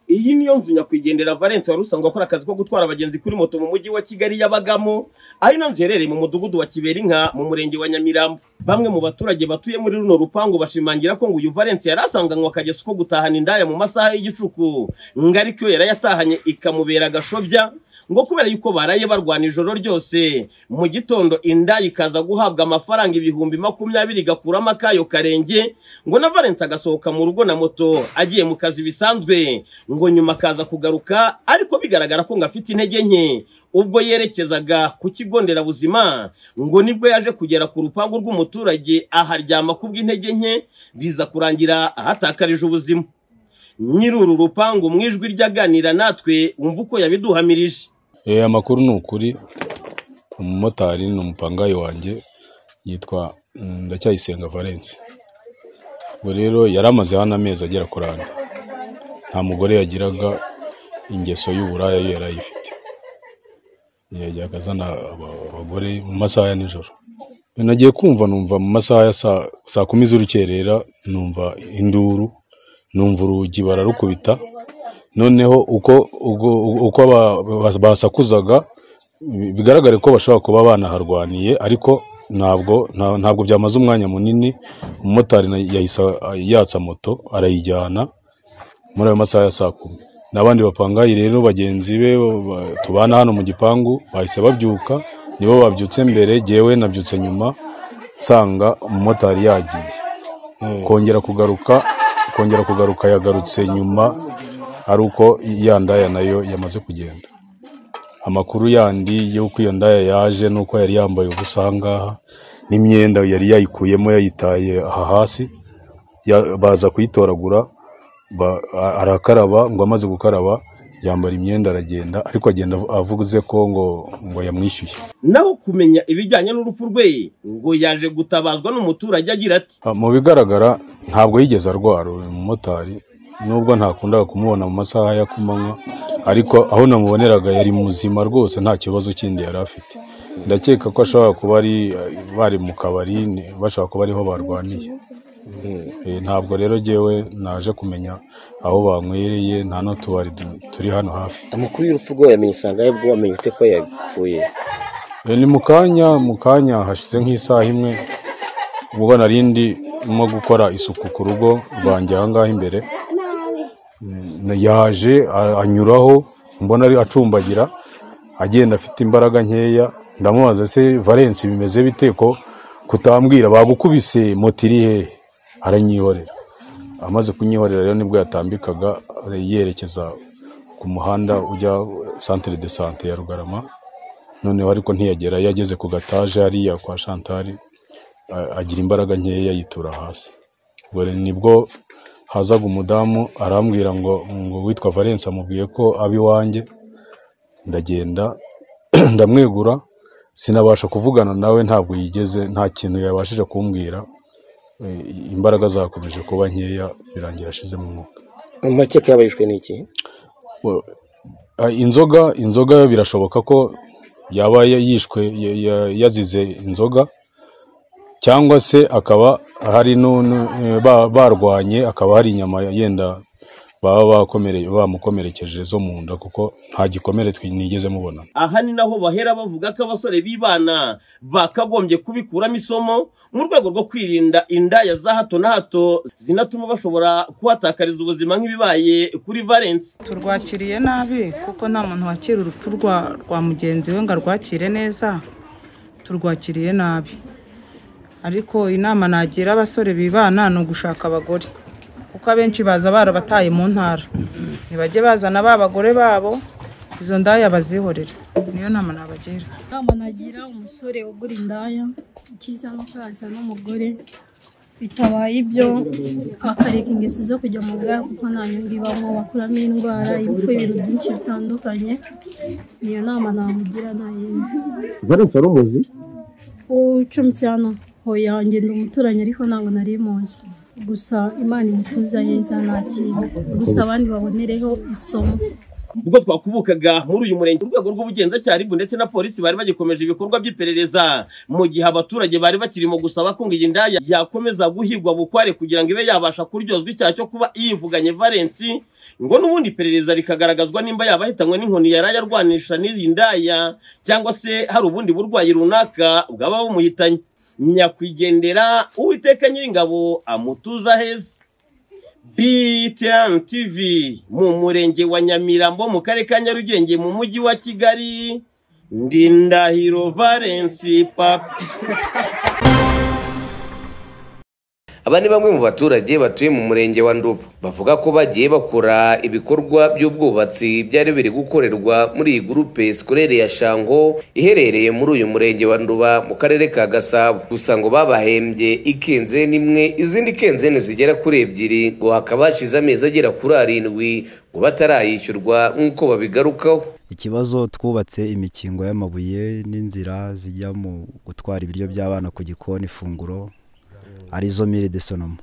iyi niyo nzu nyakwigendera Valence wari usanzwe akora akazi ko gutwara abagenzi kuri moto mu mujyi wa Kigali yabagamo aho ino nzu iherereye mu mudugudu wa Kiberinka mu murenge wa Nyamirambo bamwe mu baturage batuye muri runo rupangu bashimangira ko ngo uyu Valence yari asanganywe akageza uko gutahana indaya mu masaha y'igicuku ngo ariko iyo yari yatahanye ikamubera agashobya ngo kubera yuko baraye barwana ijoro ryose mu gitondo indaya ikaza guhabwa amafaranga ibihumbi makumyabiri igakuramo akayo karenge ngo na Valence agasohoka mu rugo na moto agiye mu kazi bisanzwe ngo nyuma akaza kugaruka ariko bigaragara ko ngo afite intege nke ubwo yerekezaga ku kigo nderabuzima ngo nibwo yaje kugera ku rupangu rw'umuturage aharyama kubw'intege nke biza kurangira ahatakarije ubuzima nyiri uru rupangu mu ijwi ry'aganira natwe wumva uko yabiduhamirije Eh, amakuru ni ukuri umumotari ni umupangayi wanjye yitwa mm, ndacyayisenga valence ubwo rero yari amaze hano amezi agera kuri ane nta mugore yagiraga ingeso y'uburaya yo yari ayifite yajyaga azana aba- abagore mu masaha ya nijoro nagiye kumva numva mu masaha ya saa saa kumi z'urukerera numva induru numva urugi bararukubita noneho uko uko, uko aba- bas- basakuzaga bi- bigaragare ko bashobora kuba banaharwaniye ariko ntabwo nta- ntabwo byamaze umwanya munini umumotari na- yahise yatsa moto arayijyana muri ayo masaha ya saa kumi n'abandi bapangayi rero bagenzi be ba- tubana hano mu gipangu bahise babyuka nibo babyutse mbere jyewe nabyutse nyuma nsanga umumotari yagiye kongera kugaruka kongera kugaruka yagarutse nyuma ari uko ya ndaya nayo yamaze kugenda amakuru yandi y'uko iyo ndaya yaje n'uko yari yambaye ubusa aha ngaha n'imyenda yari yayikuyemo yayitaye aha hasi ya- baza kuyitoragura ba- a- arakaraba ngo amaze gukaraba yambara imyenda aragenda ariko agenda avu- avuze ko ngo ngo yamwishyuye naho kumenya ibijyanye n'urupfu rwe ngo yaje gutabazwa n'umuturage agira ati Ah, mu bigaragara ntabwo yigeze arwara uyu mumotari nubwo ntakundaga kumubona mu masaha ya kumanywa ariko aho namuboneraga yari muzima rwose nta kibazo kindi yari afite ndakeka ko ashobora kuba ari bari mu kabari ni- bashobora kuba ariho barwaniye Eh, ntabwo rero jyewe naje kumenya aho banywereye nta n'utubari du- turi hano hafi amakuru y'urupfu rwe wayamenye usanga yabwo wamenye ute ko yapfuye Eh, ni mu kanya mu kanya hashize nk'isaha imwe ubwo narindi mo gukora isuku ku rugo rwanjye aha ngaha imbere Mm, yaje a- anyuraho mbona ari acumbagira agenda afite imbaraga nkeya ndamubaza se valence bimeze bite ko kutambwira bagukubise moto iri hehe aranyihorera amaze kunyihorera rero nibwo yatambikaga yerekeza ku muhanda ujya centre de sante ya rugarama noneho ariko ntiyagera iyo ageze ku gataje hariya kwa shantari agira imbaraga nkeya yitura hasi ubwo rero nibwo hazaga umudamu arambwira ngo ngo witwa valence amubwiye ko aba iwanjye ndagenda ndamwegura sinabasha kuvugana nawe ntabwo yigeze nta kintu yabashije kumbwira Eh, imbaraga zakomeje kuba nkeya birangira ashizemo umwuka mu makeka yabayishwe n'iki Well, ah, inzoga inzoga birashoboka ko yaba ya- yishwe ya- ya- yazize inzoga cyangwa se akaba hari nu- nu- eh, ba- barwanye akaba hari inyama yenda baba bakomereye bamukomerekeje zo mu nda kuko nta gikomere twi- nigeze mubona aha ni naho bahera bavuga ko abasore b'ibana bakagombye kubikuramo isomo mu rwego rwo kwirinda indaya za hato na hato zinatuma bashobora kuhatakariza ubuzima nk'ibibaye kuri Valence turwakiriye nabi kuko nta muntu wakira urupfu rwa rwa mugenzi we ngo arwakire neza turwakiriye nabi ariko inama nagira abasore bibana ni ugushaka abagore kuko abenshi baza barabataye mu ntara ntibajye bazana ba bagore babo izo ndaya bazihorere niyo nama nabagira inama nagira umusore ugura indaya icyiza ni uko yazana umugore bitabaye ibyo akareka ingeso zo kujya mu bwaya kuko nta nyungu ibamo bakuramo indwara impfu ibintu byinshi bitandukanye niyo nama namugira ntayindi Valence wari umuzi ucumbitse hano hoya ngenda umuturanyi ariko ntabwo nari muzi gusa imana imutuza heza nta kintu gusa abandi babonereho isomo ubwo twakubukaga muri uyu murenge urwego rw'ubugenzacyaha ribu ndetse na polisi bari bagikomeje ibikorwa by'iperereza mu gihe abaturage bari bakiri mu gusaba ko ngo iyi ndaya yakomeza guhigwa bukware kugira ngo ibe yabasha kuryozwa icyaha cyo kuba yivuganye valensi ngo n'ubundi iperereza rikagaragazwa nimba yaba ahitanywe n'inkoni yari ayarwanisha n'izi ndaya cyangwa se hari ubundi burwayi runaka bwaba bumuhitanye nyakwigendera uwiteka nyiringabo amutuza heza BTN TV mu murenge wa Nyamirambo mu karere ka Nyarugenge mu mujyi wa Kigali ndi Ndahiro Valence papa Aba ni bamwe mu baturage batuye mu murenge wa Ndubu bavuga ko bagiye bakora ibikorwa by'ubwubatsi byari biri gukorerwa muri iyi gurupe sikorere ya Shango iherereye muri uyu murenge wa Nduba mu karere ka Gasabo gusa ngo babahembye ikenzeni imwe izindi kenzeni zigera kuri ebyiri ngo hakaba hashize amezi agera kuri arindwi ngo batarayishyurwa nk'uko babigarukaho ikibazo twubatse imikingo y'amabuye n'inzira zijya mu gutwara ibiryo by'abana ku gikoni ifunguro arizo mire de sonoma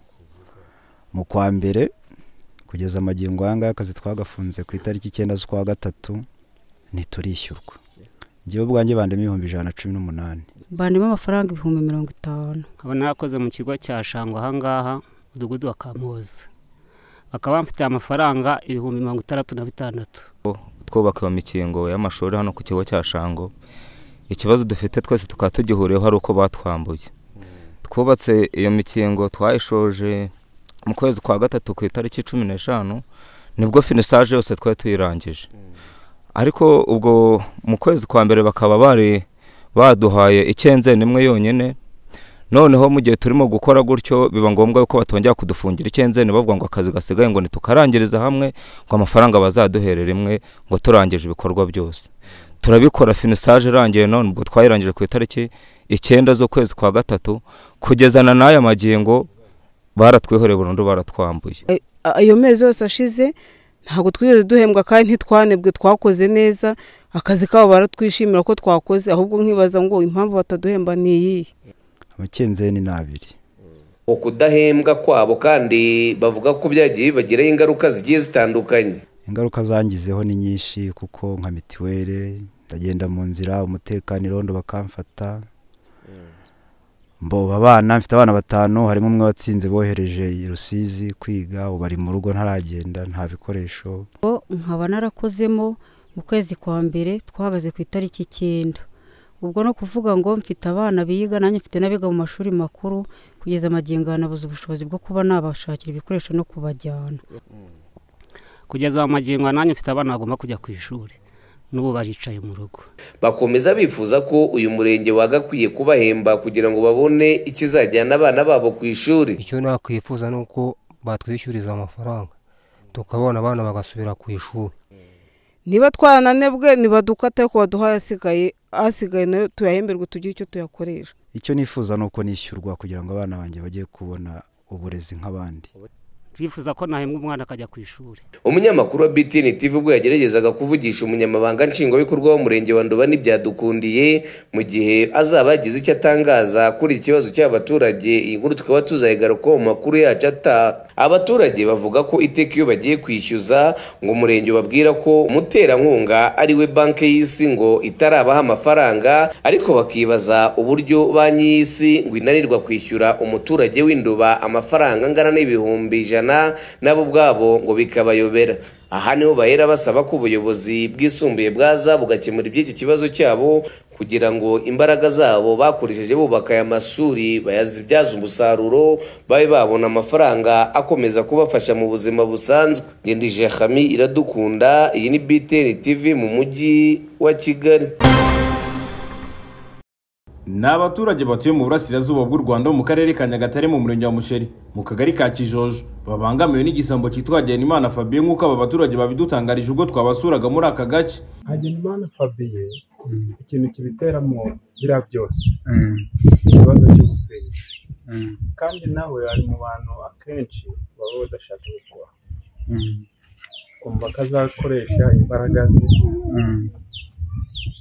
mu kwa mbere kugeza amagingo aya ngaya akazi twagafunze ku itariki icyenda z'ukwa gatatu ntiturishyurwa ngewe ubwanjye bandemo ibihumbi ijana na cumi n'umunani bandimo amafaranga ibihumbi mirongo itanu nkaba narakoze mu kigo cya shango ahangaha umudugudu wa kamuhoza bakaba bamfitiye amafaranga ibihumbi mirongo itandatu na bitandatu twubaka iyo mikingo y'amashuri hano ku kigo cya shango ikibazo dufite twese tukaba tugihuriyeho hari uko batwambuye twubatse iyo mikingo twayishoje mu kwezi kwa gatatu ku itariki cumi n'eshanu nibwo finisaje yose twari tuyirangije ariko ubwo mu kwezi kwa mbere bakaba bari baduhaye ikenzeni imwe yonyine noneho mu gihe turimo gukora gutyo biba ngombwa ko batongera kudufungira ikenzeni bavuga ngo akazi gasigaye ngo ntitukarangiriza hamwe ngo amafaranga bazaduherere imwe ngo turangije ibikorwa byose turabikora finisaje irangiye none ubwo twayirangije ku itariki icyenda z'ukwezi kwa gatatu kugeza na n'aya magingo baratwihoreye burundu baratwambuye ayo mezi yose ashize ntabwo twigeze duhembwa kandi ntitwanebwe twakoze neza akazi kabo baratwishimira ko twakoze ahubwo nkibaza ngo impamvu bataduhemba ni iyihe amakenzeni ni abiri ukudahembwa kwabo kandi bavuga ko byagiye bibagiraho ingaruka zigiye zitandukanye ingaruka zangizeho ni nyinshi kuko nka mituweli ndagenda mu nzira umutekano irondo bakamfata mboba abana mfite abana batanu harimo umwe watsinze bohereje i rusizi kwiga ubu ari mu rugo ntaragenda nta bikoresho bo nkaba narakozemo mu kwezi kwa mbere twahagaze ku itariki icyenda ubwo no kuvuga ngo mfite abana biga nanjye mfite n'abiga mu mashuri makuru kugeza amagingo nabuze ubushobozi bwo kuba nabashakira ibikoresho no kubajyana kugeza mu magingo nanjye mfite abana bagomba kujya ku ishuri n'ubu baricaye mu rugo bakomeza bifuza ko uyu murenge wagakwiye kubahemba kugira ngo babone ikizajyana abana babo ku ishuri icyo nakwifuza ni uko batwishyuriza amafaranga tukabona abana bagasubira ku ishuri niba twarananebwe nibadukate ko baduhaye asigaye asigaye nayo tuyahemberwe tugire icyo tuyakoresha icyo nifuza ni uko nishyurwa kugira ngo abana banjye bajye kubona uburezi nk'abandi turifuza ko nahembwa umwana akajya ku ishuri umunyamakuru wa BTN TV ubwo yageragezaga kuvugisha umunyamabanga nshingwabikorwa w'umurenge wa Nduba n'ibyadukundiye mu gihe azaba yagize icyo atangaza kuri iki kibazo cy'abaturage iyi nkuru tukaba tuzayigaruka mu makuru yacu ataha abaturage bavuga ko iteka iyo bagiye kwishyuza ngo umurenge ubabwira ko umuterankunga ari we banki y'isi ngo itarabaha amafaranga ariko bakibaza uburyo banki y'isi ngo inanirwa kwishyura umuturage w'induba amafaranga angana n'ibihumbi ijana nabo ubwabo ngo bikabayobera aha niho bahera basaba ko ubuyobozi bwisumbuye bwaza bugakemura iby'iki kibazo cyabo kugira ngo imbaraga zabo bakoresheje bubaka aya mashuri bayazibyaza umusaruro babe babona amafaranga akomeza kubafasha mu buzima busanzwe ngendije hami iradukunda iyi ni btn tv mu mujyi wa kigali ni abaturage batuye mu burasirazuba bw'u rwanda mu karere ka nyagatare mu murenge wa musheri mu kagari ka kijojo babangamiwe n'igisambo cyitwa hagenimana fabien nk'uko aba baturage babidutangarije ubwo twabasuraga muri aka gace hagenimana fabien ikintu kibiteramo biriya byose ikibazo cy'ubusinzi kandi nawe ari mu bantu akenshi baba badashaka gukora kumva ko azakoresha imbaraga ze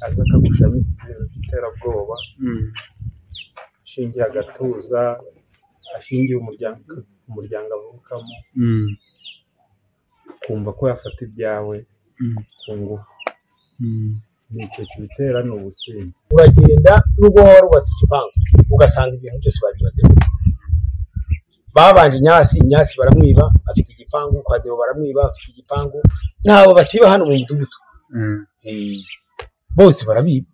aza akagushamo ibintu by'iterabwoba ashingiye agatuza ashingiye umuryango avukamo kumva ko yafata ibyawe ku ngufu nicyo kibitera ni ubusinzi uragenda n'ubwo waba warubatse igipangu ugasanga ibintu byose babibazeho babanje inyasi inyasi baramwiba afite igipangu kwa deo baramwiba afite igipangu ntabwo bakiba hano mu mudugudu Eh, bose barabiba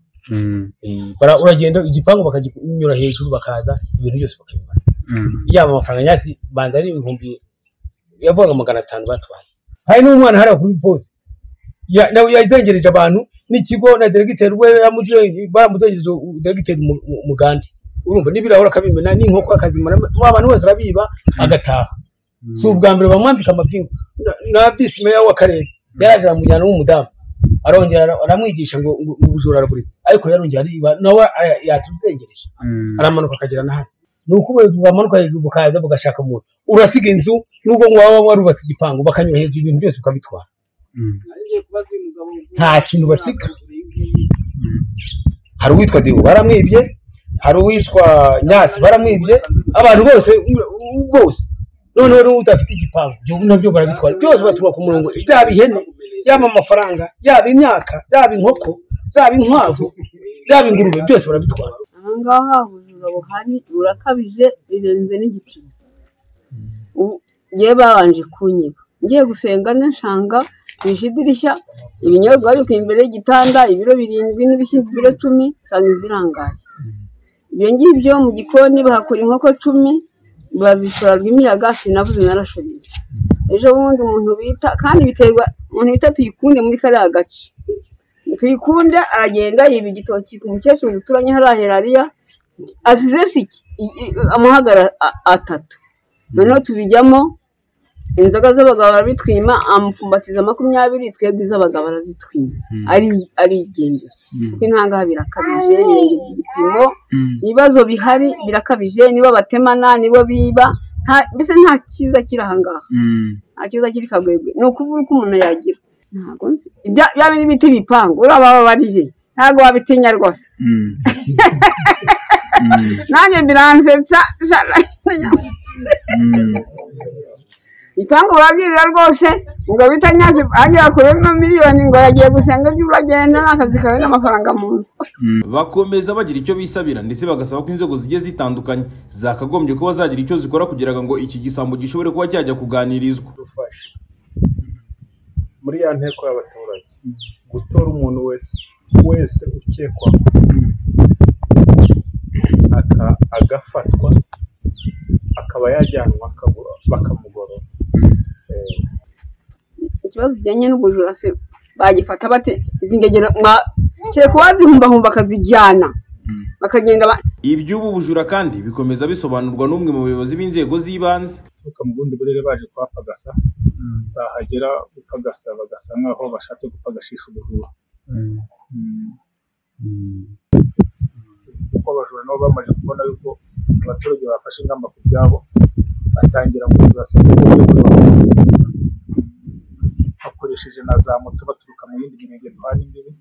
Eh, bara- uragenda igipangu bakaginyura hejuru bakaza ibintu byose bakabibara yaba amafaranga nyasi banza ari ibihumbi yavugaga magana atanu batwaye hari n'umwana hariya kuri posi ya- nawe yazengereje abantu n'ikigo na deregiteri we yamuje bamuzengereje u- deregiteri Mu- Mu- mugandi urumva n'ibirahuri akabimena n'inkoko akazimena wa bantu bose arabiba agataha si ubwa mbere bamwambika amapingu Na- na bisi meya w'akarere yaraje aramujyana w'umudamu arongera ara- aramwigisha ngo ngo ubujura araburitse ariko yarongera ariba nawe ara- yatuzengereje aramanuka akagera na hano ni uko ubuyobozi bwamanuka hejuru bukaza bugashaka umuntu urasiga inzu nubwo ngo waba warubatse igipangu bakanyura hejuru ibintu byose ukabitwara nta kintu basiga hari uwitwa dibu baramwibye hari uwitwa nyasi baramwibye abantu bose mm, bose noneho n'uwo udafite igipangu ibyo nabyo barabitwara byose batuba ku murongo yaba ihene yaba amafaranga yaba imyaka yaba inkoko zaba inkwavu yaba ingurube byose barabitwara aha ngaha ubujura buhari burakabije birenze n'igipimo Ubu- yewe babanje kunyiba ngiye gusenga nshanga bishe idirishya ibinyobwa babikuye imbere y'igitanda ibiro birindwi n'ibishyimbo ibiro cumi usanga zirangaye ibyo ngibyo mu gikoni bahakura inkoko cumi bazishora rw'imiyaga sinavuze narashobeje ejo bundi umuntu bita kandi biterwa umuntu bita tuyikunde muri kariya gace tuyikunde aragenda yiba igitoki ku mukecuru duturanye hariya herariya asize siki i- i- amuhagara a- atatu noneho tubijyamo inzoga z'abagabo barabitwima amupfumbatiza makumyabiri twebwe iz'abagabo arazitwima ari- arigendera kuko intangaha birakabije birengeje igipimo ibibazo bihari birakabije nibo batemana nibo biba nta- mbese nta cyiza kiri aha ngaha nta cyiza kiri kagwegwe ni ukuvuga uko umuntu yagira ntabwo nzi ibya bya bindi bita ibipangu uraba babarije ntabwo wabitinya rwose nanjye biransetsa sha- ibipangu babyirira rwose ngo bita nyazi agera kure no miliyoni ngo yagiye gusenga ibyo uragenda n'akazi kawe n'amafaranga mu nzu bakomeza bagira icyo bisabira ndetse bagasaba ko inzego zigiye zitandukanye zakagombye kuba zagira icyo zikora kugira ngo iki gisambo gishobore kuba cyajya kuganirizwa muri ya nteko y'abaturage gutora umuntu wese wese ukekwa aka- agafatwa akaba yajyanwa akabu- bakamugorora Eh, ikibazo kijyanye n'ubujura se bagifata bate izi ngegera mwa- kereka uwazihumbahumba akazijyana bakagenda ba- iby'ubu bujura kandi bikomeza bisobanurwa n'umwe mu bayobozi b'inzego z'ibanze baturuka mu bundi burere baje kuhapagasa bahagera gupagasa bagasa nk'aho bashatse gupagashisha ubujura kuko abajura nabo bamaze kubona yuko abaturage bafashe ingamba ku byabo batangira kugura sisiteme bakoresheje na za moto baturuka mu yindi mirenge duhana imbibi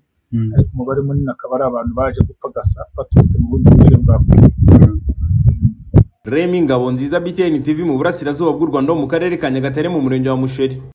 ariko umubare munini akaba ari abantu baje gupagasa baturutse mu bundi burere bwa Afurika. remi ngabo nziza btn tv mu burasirazuba bw'u rwanda ho mu karere ka nyagatare mu murenge wa musheri